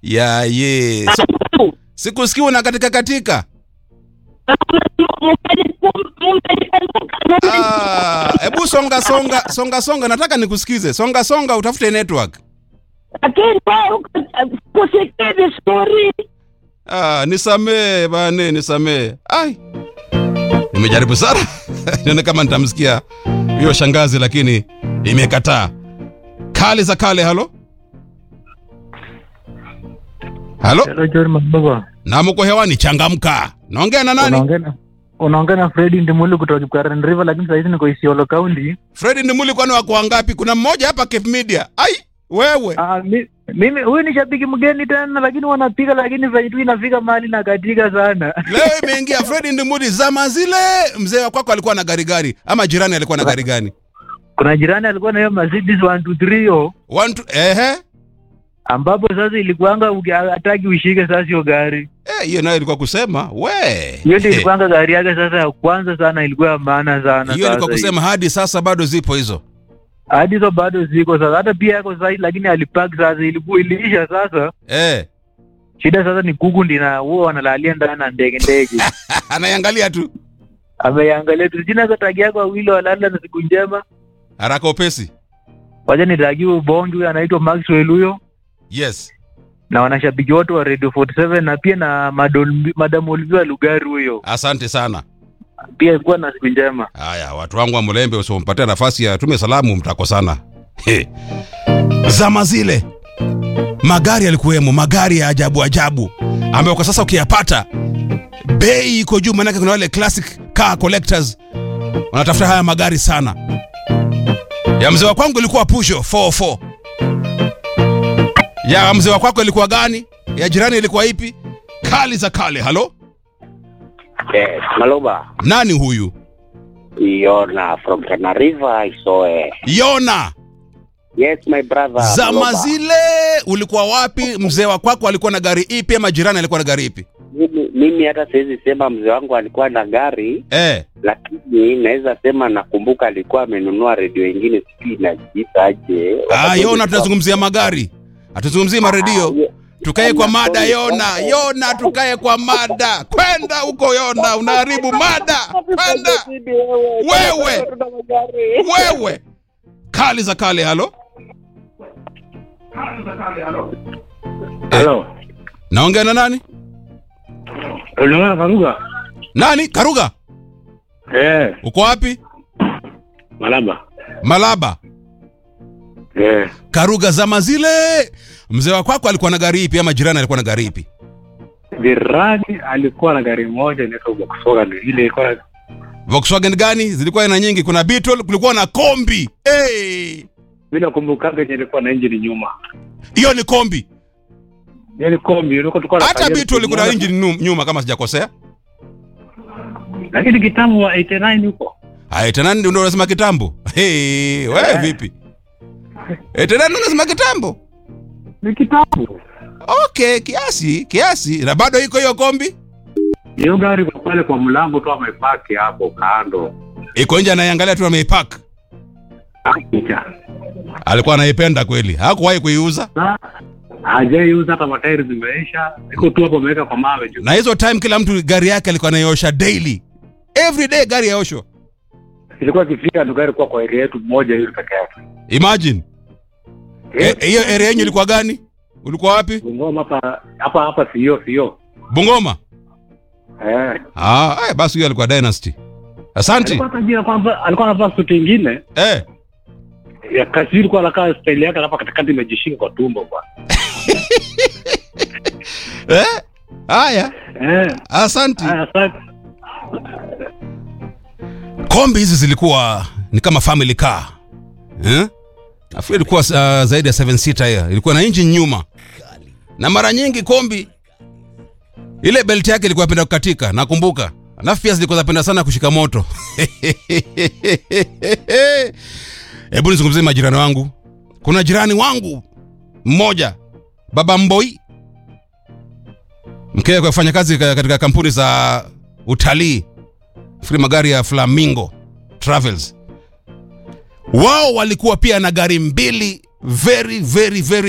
ya ye so, sikusikii una katika katika Ah, hebu songa songa songa songa nataka nikusikize songa songa utafute network lakini wewe kusikia vizuri. ah, nisamee bane nisamee ai nimejaribu sana nione kama nitamsikia hiyo shangazi lakini imekataa kale za kale halo halo Hello John Mababa. na mko hewani changamka naongea na nani Unaongea na unaongea na Fred Ndimuli kutoka Karen River lakini sasa hivi niko Isiolo County. fredi ndimuli kwani wako wangapi kuna mmoja hapa Cape media ai wewe Ah, mi, mimi huyu ni shabiki mgeni tena lakini wanapiga lakini sasa tu inafika mahali na katika sana. leo imeingia fredi ndimuli zama zile mzee wa kwako alikuwa na gari gari ama jirani alikuwa na gari gani Kuna jirani alikuwa na hiyo Mercedes 123 yo One, two, ehe ambapo sasa ilikuanga uki- hataki ushike sasa hiyo gari. Eh, hiyo nayo ilikuwa kusema we Hiyo ndio Eh, ilikuanga gari yake sasa ya kwanza sana ilikuwa ya maana sana. hiyo ilikuwa sasa kusema hadi sasa bado zipo hizo hadi hizo bado ziko sasa, hata pia yako sasa, lakini alipack sasa, ilikuwa iliisha sasa. eh. Shida sasa ni kuku ndina huwa wanalalia ndani na ndege ndege. anaiangalia tu Ameangalia tu jina za tagi yako wawili walala na siku njema. haraka upesi Wacha nitagie ubongi huyo anaitwa Maxwell huyo yes na wanashabiki wote wa Radio 47 na pia na Madol- Madam Olivia Lugari huyo asante sana pia ilikuwa na siku njema. haya watu wangu wa mlembe usipompatia nafasi ya tume salamu mtakosana He. zama zile magari yalikuwemo magari ya ajabu ajabu ambayo kwa sasa ukiyapata bei iko juu maanake kuna wale classic car collectors wanatafuta haya magari sana ya mzee wa kwangu ilikuwa pusho 44 ya mzee wa kwako ilikuwa gani ya jirani ilikuwa ipi kali za kale halo Yes, Maloba. nani huyu Yona from Tana River, Isoe. yona Yes, my brother. zama Maloba. zile ulikuwa wapi mzee wa kwako alikuwa na gari ipi ama jirani alikuwa na gari ipi Mimi, mimi hata siwezi sema mzee wangu alikuwa na gari, eh, lakini naweza sema nakumbuka alikuwa amenunua redio ingine, sijui inajiita aje. ah, yona tunazungumzia magari hatuzungumzii maredio tukae kwa mada yona yona tukae kwa mada kwenda huko yona unaharibu mada kwenda Wewe. wewe kali za kale halo Hello. naongea na nani Unaona Karuga? nani karuga Eh, uko wapi Malaba. malaba Eh. karuga zama zile mzee wa kwako alikuwa na gari ipi ama jirani alikuwa na gari ipi Jirani alikuwa na gari moja inaitwa Volkswagen ile ilikuwa volkswagen gani zilikuwa aina nyingi kuna beetle kulikuwa na kombi hey! bila kumbukaga yenye ilikuwa na engine nyuma. hiyo ni kombi Yaani kombi ilikuwa tulikuwa na hata kajeri beetle ilikuwa na kimoja. engine nu- nyuma kama sijakosea Lakini kitambo wa 89 huko. Aya, tena ndio unasema kitambo hey, wewe Eh. vipi Eh, tena ndio unasema kitambo Ni kitambo. okay kiasi kiasi na bado iko hiyo kombi Hiyo gari kwa pale kwa mlango tu amepaki hapo kando. iko nje anaiangalia tu ameipak Picha. alikuwa anaipenda kweli hakuwahi kuiuza Na hajaiuza hata matairi zimeisha. Iko tu hapo ameweka kwa mawe juu. na hizo time kila mtu gari yake alikuwa anaiosha daily every day gari yaoshwa Ilikuwa ikifika tu gari kwa kwa area yetu moja hiyo peke yake. imagine Eh, hiyo area yenyu ilikuwa gani ulikuwa wapi Bungoma hapa hapa hapa sio sio. bungoma Eh. ah, aya, basi huyo alikuwa dynasty asanti Alikuwa tajia kwamba alikuwa anavaa suti ingine eh. ya kasi ilikuwa anakaa style yake hapa katikati imejishika kwa tumbo bwana. Eh? haya Eh. asanti Haya sasa kombi hizi zilikuwa ni kama family car eh? nafikiri ilikuwa uh, zaidi ya 7 seater hiyo ilikuwa na engine nyuma na mara nyingi kombi ile belt yake ilikuwa penda kukatika nakumbuka alafu pia zilikuwa zapenda sana kushika moto hebu nizungumzie majirani wangu kuna jirani wangu mmoja baba mboi mkewe kwa kufanya kazi ka- katika kampuni za utalii fikiri magari ya flamingo travels wao walikuwa pia na gari mbili very very very